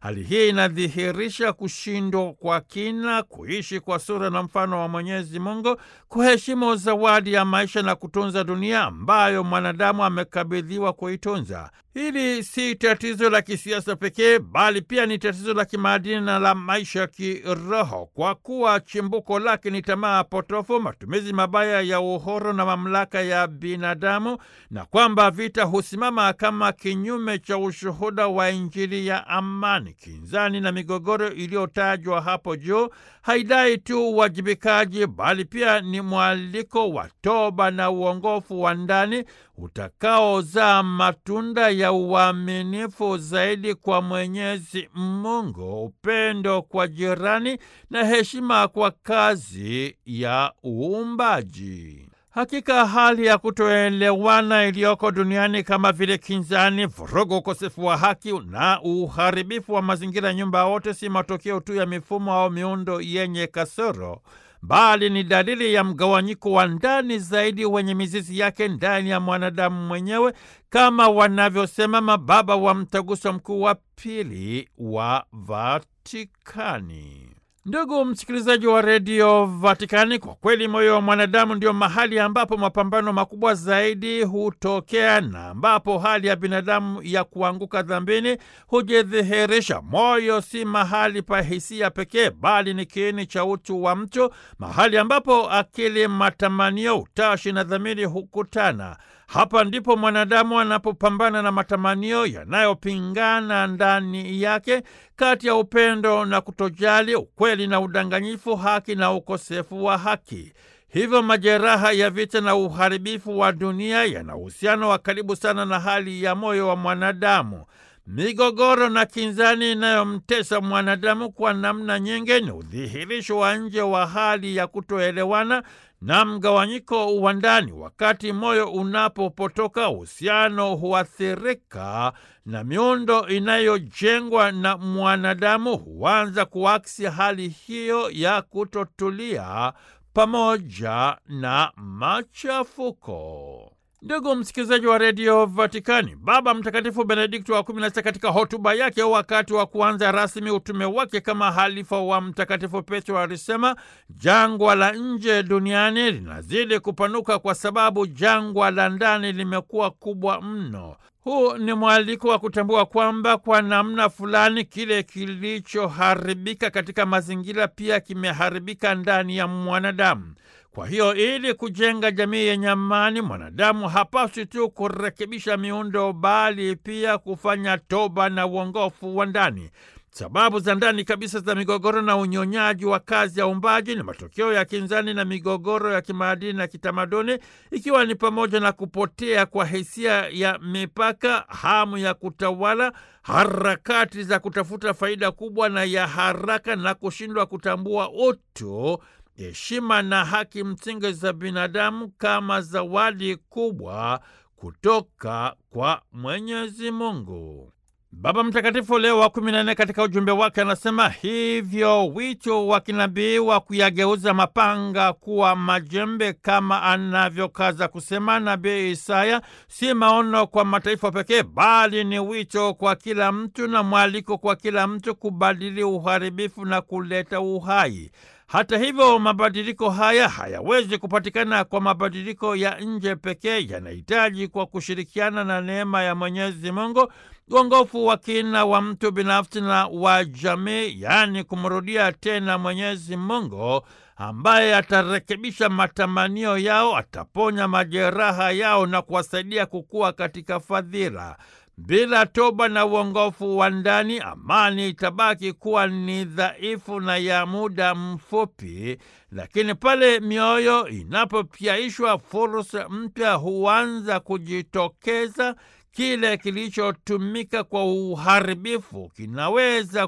Hali hii inadhihirisha kushindwa kwa kina kuishi kwa sura na mfano wa Mwenyezi Mungu, kuheshimu zawadi ya maisha na kutunza dunia ambayo mwanadamu amekabidhiwa kuitunza. Hili si tatizo la kisiasa pekee, bali pia ni tatizo la kimaadili na la maisha ya kiroho, kwa kuwa chimbuko lake ni tamaa potofu, matumizi mabaya ya uhuru na mamlaka ya binadamu, na kwamba vita husimama kama kinyume cha ushuhuda wa Injili ya amani. Kinzani na migogoro iliyotajwa hapo juu haidai tu uwajibikaji, bali pia ni mwaliko wa toba na uongofu wa ndani utakaozaa matunda ya uaminifu zaidi kwa Mwenyezi Mungu, upendo kwa jirani na heshima kwa kazi ya uumbaji. Hakika hali ya kutoelewana iliyoko duniani kama vile kinzani, vurugu, ukosefu wa haki na uharibifu wa mazingira, nyumba wote, si matokeo tu ya mifumo au miundo yenye kasoro bali ni dalili ya mgawanyiko wa ndani zaidi wenye mizizi yake ndani ya mwanadamu mwenyewe, kama wanavyosema mababa wa Mtaguso Mkuu wa Pili wa Vatikani. Ndugu msikilizaji wa redio Vatikani, kwa kweli moyo wa mwanadamu ndio mahali ambapo mapambano makubwa zaidi hutokea na ambapo hali ya binadamu ya kuanguka dhambini hujidhihirisha. Moyo si mahali pa hisia pekee, bali ni kiini cha utu wa mtu, mahali ambapo akili, matamanio, utashi na dhamiri hukutana. Hapa ndipo mwanadamu anapopambana na matamanio yanayopingana ndani yake, kati ya upendo na kutojali, ukweli na udanganyifu, haki na ukosefu wa haki. Hivyo majeraha ya vita na uharibifu wa dunia yana uhusiano wa karibu sana na hali ya moyo wa mwanadamu. Migogoro na kinzani inayomtesa mwanadamu kwa namna nyingi ni udhihirisho wa nje wa hali ya kutoelewana na mgawanyiko wa ndani. Wakati moyo unapopotoka, uhusiano huathirika na miundo inayojengwa na mwanadamu huanza kuaksi hali hiyo ya kutotulia pamoja na machafuko. Ndugu msikilizaji wa redio Vatikani, Baba Mtakatifu Benedikto wa kumi na sita katika hotuba yake wakati wa kuanza rasmi utume wake kama halifa wa Mtakatifu Petro alisema jangwa la nje duniani linazidi kupanuka kwa sababu jangwa la ndani limekuwa kubwa mno. Huu ni mwaliko wa kutambua kwamba kwa namna fulani kile kilichoharibika katika mazingira pia kimeharibika ndani ya mwanadamu. Kwa hiyo ili kujenga jamii yenye amani, mwanadamu hapaswi tu kurekebisha miundo, bali pia kufanya toba na uongofu wa ndani. Sababu za ndani kabisa za migogoro na unyonyaji wa kazi ya uumbaji ni matokeo ya kinzani na migogoro ya kimaadili na kitamaduni, ikiwa ni pamoja na kupotea kwa hisia ya mipaka, hamu ya kutawala, harakati za kutafuta faida kubwa na ya haraka, na kushindwa kutambua utu heshima na haki msingi za binadamu kama zawadi kubwa kutoka kwa Mwenyezi Mungu. Baba Mtakatifu Leo wa kumi na nne katika ujumbe wake anasema hivyo, wito wa kinabii wa kuyageuza mapanga kuwa majembe kama anavyokaza kusema nabii Isaya si maono kwa mataifa pekee, bali ni wito kwa kila mtu na mwaliko kwa kila mtu kubadili uharibifu na kuleta uhai. Hata hivyo, mabadiliko haya hayawezi kupatikana kwa mabadiliko ya nje pekee, yanahitaji kwa kushirikiana na neema ya Mwenyezi Mungu uongofu wa kina wa mtu binafsi na wa jamii, yaani kumrudia tena Mwenyezi Mungu ambaye atarekebisha matamanio yao, ataponya majeraha yao na kuwasaidia kukua katika fadhila. Bila toba na uongofu wa ndani, amani itabaki kuwa ni dhaifu na ya muda mfupi, lakini pale mioyo inapopyaishwa, fursa mpya huanza kujitokeza. Kile kilichotumika kwa uharibifu kinaweza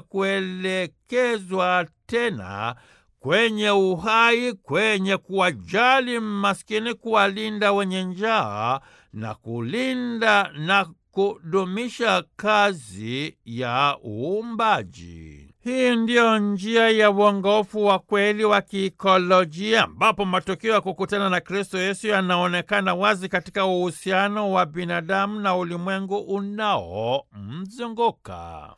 kuelekezwa tena kwenye uhai, kwenye kuwajali maskini, kuwalinda wenye njaa na kulinda na kudumisha kazi ya uumbaji. Hii ndiyo njia ya uongofu wa kweli wa kiikolojia, ambapo matokeo ya kukutana na Kristo Yesu yanaonekana wazi katika uhusiano wa binadamu na ulimwengu unaomzunguka.